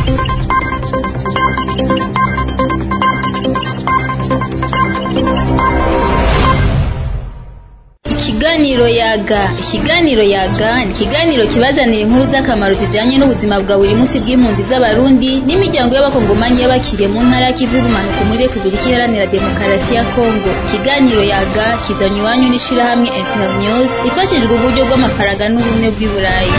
Ikiganiro yaga ikiganiro yaga ni ikiganiro kibazanira inkuru z'akamaro zijanye n'ubuzima bwa buri munsi bw'impunzi z'abarundi n'imiryango y'abakongomanyi y'abakiriye mu ntara y'ikivu y'ubumanuko muri repubulika iharanira demokarasi ya kongo ikiganiro yaga kizanye iwanyu n'ishirahamwe internews ifashijwe uburyo bw'amafaranga n'ubumwe bw'i burayi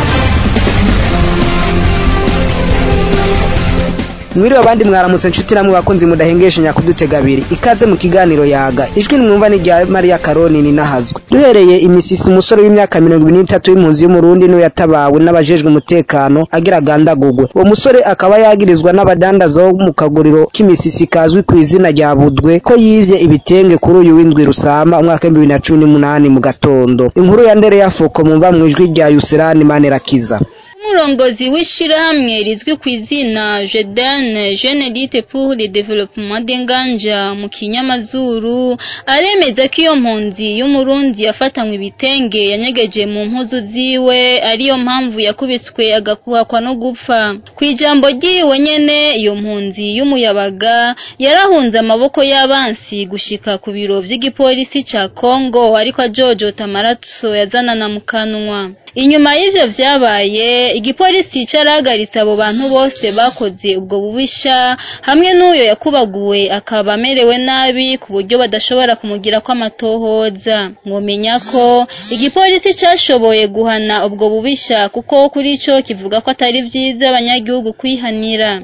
mwiriwe abandi mwaramutse nshuti namwe bakunzi mudahengeshanya kudutega abiri ikaze mu kiganiro yaga ijwi nimwumva ni rya mariya karoni ninahazwe duhereye imisisi umusore w'imyaka mirongo ibiri n'itatu w'impunzi y'umurundi niwe yatabawe n'abajejwe umutekano agira agandagurwe uwo musore akaba yagirizwa n'abadandaza bo mu kaguriro k'imisisi kazwi ku izina rya budwe ko yivye ibitenge kuri uyu w'indwi rusama umwaka w'ibihumbi bibiri na cumi n'umunani mu gatondo inkuru ya ndere ya fuko mumva mw'ijwi rya yuserani manirakiza umurongozi w'ishirahamwe rizwi ku izina Jedane Jeune Dite pour le Développement d'Enganja mu kinyamazuru aremeza ko iyo mpunzi y'umurundi yafatanywe ibitenge yanyegeje mu mpuzu ziwe ariyo mpamvu yakubiswe agakuhakwa no gupfa ku ijambo ryiwe nyene iyo mpunzi y'umuyabaga yarahunze amaboko y'abansi gushika ku biro vy'igipolisi ca Congo ariko ajojota amaraso yazanana mu kanwa inyuma y'ivyo vyabaye igipolisi carahagaritse abo bantu bose bakoze ubwo bubisha hamwe n'uyo yakubaguwe akaba amerewe nabi ku buryo badashobora kumugirako amatohoza mwomenya ko igipolisi cashoboye guhana ubwo bubisha kuko kuri co kivuga ko atari vyiza abanyagihugu kwihanira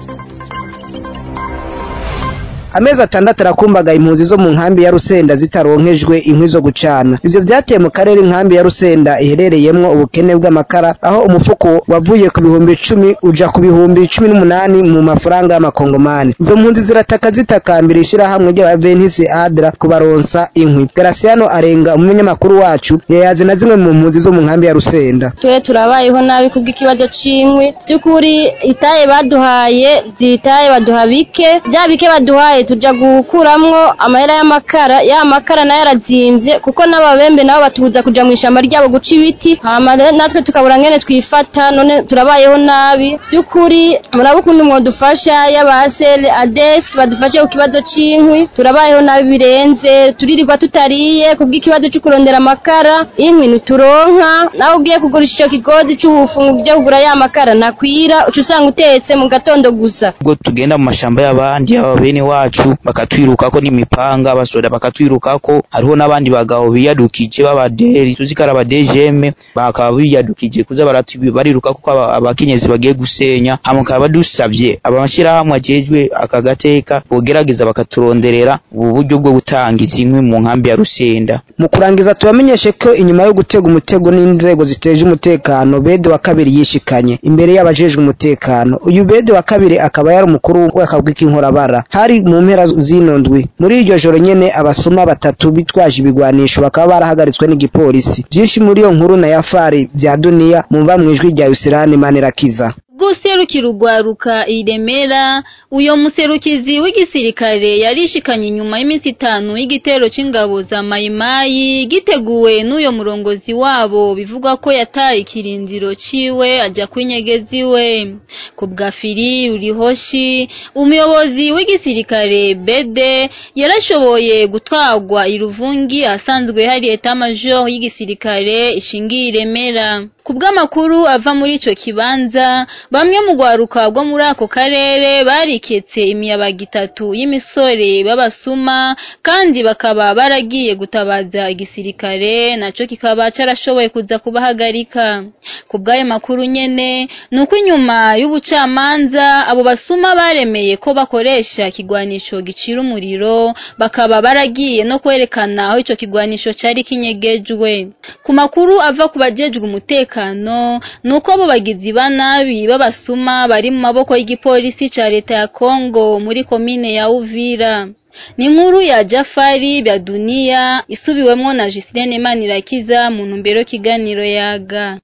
amezi atandatu arakumbaga impunzi zo mu nkambi ya Rusenda zitaronkejwe inkwi zo gucana ivyo vyateye mu karere inkambi ya Rusenda iherereyemwo ubukene bw'amakara aho umufuko wavuye ku bihumbi icumi uja ku bihumbi cumi n'umunani mu mafaranga y'amakongomani izo mpunzi zirataka zitakambira ishirahamwe ry'abaventisi adra kubaronsa inkwi Graciano arenga umunyamakuru wacu yayaze na zimwe mu mpunzi zo mu nkambi ya Rusenda twe turabayeho nabi kubw'ikibazo c'inkwi vy'ukuri itaye baduhaye zitaye baduha bike vya bike baduhaye tuja gukuramwo amahera y'amakara ya makara nayo arazimvye kuko n'ababembe nabo batubuza kuja mu ishamba ryabo guca ibiti hama natwe tukabura ngene twifata none turabayeho nabi vy'ukuri muraba ukuntu mwodufasha y'abasere ades badufashe ku kibazo c'inkwi turabayeho nabi birenze turirirwa tutariye kubw'ikibazo co kurondera amakara inkwi ntituronka nawe ugiye kugurisha ico kigozi c'ubufungu vyo kugura ya makara nakwira uca usanga utetse mu gatondo gusa ubwo tugenda mu mashamba y'abandi aba bene wacu bakatwirukako n'imipanga abasoda bakatwirukako hariho n'abandi bagabo biyadukije b'abaderi tuzi ko ari abadejeme bakaba biyadukije kuza bariruka kuko abakenyezi bagiye gusenya hama bakaba badusavye amashirahamwe ajejwe aka gateka bogerageza bakaturonderera ubu buryo bwo gutanga izi nkwi mu nkambi ya Rusenda mu kurangiza tubamenyeshe ko inyuma yo gutega umutego n'inzego ziteje umutekano bede wa kabiri yishikanye imbere y'abajejwe umutekano uyu bede wa kabiri akaba yari umukuru w'akagwi k'inkorabara hari mu mpera zino ndwi muri iryo joro nyene abasuma batatu bitwaje ibigwanisho bakaba barahagaritswe n'igipolisi vyinshi muri iyo nkuru na yafari vya duniya mumva mwijwi rya Yusirani Manirakiza guserukira urwaruka iremera uyo muserukizi w'igisirikare yarishikanye inyuma y'iminsi itanu y'igitero c'ingabo za mayimayi giteguwe n'uyo murongozi wabo bivugwa ko yataye ikirindiro ciwe aja kwinyegeza iwe ku bwa firi urihoshi umuyobozi w'igisirikare bede yarashoboye gutwarwa iruvungi ahasanzwe hari eta major y'igisirikare ishingiye iremera ku bw'amakuru ava muri ico kibanza bamwe mu rwaruka rwo muri ako karere bariketse imiyabaga itatu y'imisore b'abasuma kandi bakaba baragiye gutabaza igisirikare naco kikaba carashoboye kuza kubahagarika ku bw'ayo makuru nyene ni uko inyuma y'ubucamanza abo basuma baremeye ko bakoresha ikigwanisho gicira umuriro bakaba baragiye no kwerekana aho ico kigwanisho cari kinyegejwe ku makuru ava ku bajejwe umutekano ni uko abo bagizi ba nabi b'abasuma bari mu maboko y'igipolisi ca leta ya Kongo muri komine ya Uvira ni inkuru ya Jafari bya Dunia isubiwemwo na Gislene Manirakiza mu ntumbero kiganiro yaga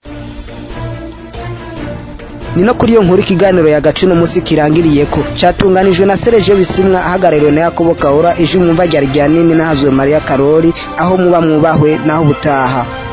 ni no kuri iyo nkuru ikiganiro yagace uno munsi kirangiriye ko catunganijwe na Serge Bisimwa ahagarariwe na Yakobo Kahora ije mwumva rya rya nini nahazwe Maria Karori aho muba mwubahwe naho butaha